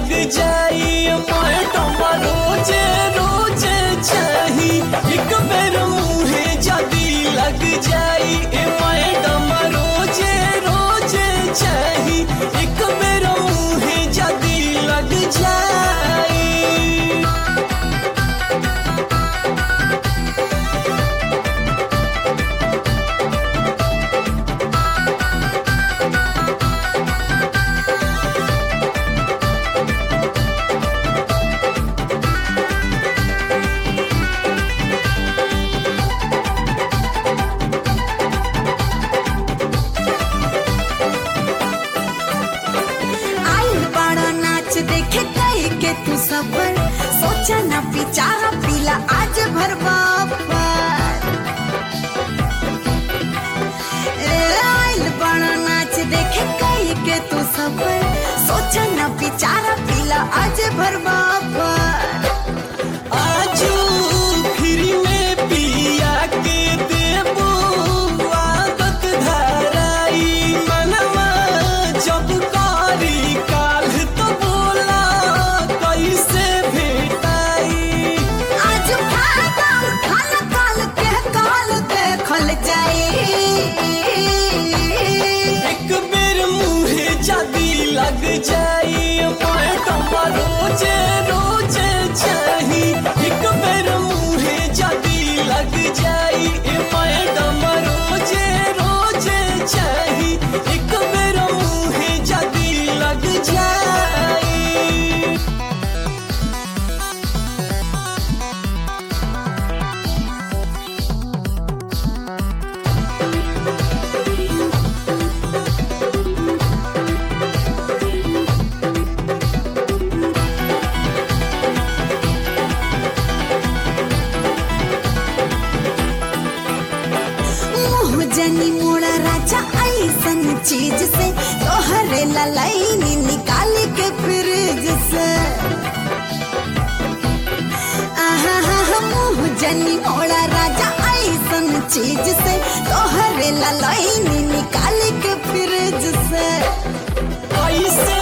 लग जाई मैडम रोजे रोजे चाही एक बेर मुहे जदी लग जाई ए मैडम रोजे रोजे चाही एक बेर मुहे जदी लग जाई आई बड़ा नाच देखे कई के तू सफर सोचा ना पिचारा पीला आज भर बापर ए, आइल बड़ा नाच देखे कई के तू सफर सोचा ना पिचारा पीला आज भर बापर आजू फ्री में पिया के देबो आदत धराई मनवा जब कारी काल तो बोला कैसे भेटाई आज फायदा उठाल काल के काल देखल जाए एक बेर मुहे जदी लग जाई मैडम रोजे रोजे चाही एक बेर मुहे जदी लग जाई मैडम रोजे रोजे चाही एक बेर मुहे जदी लग जाई मुँह जनी मोड़ा राजा ऐसन चीज से तोहरे ललैनी निकाल के फ्रिज से आहा हा हा मुँह जनी मोड़ा राजा ऐसन चीज से तोहरे ललैनी निकाल के फ्रिज से कैसे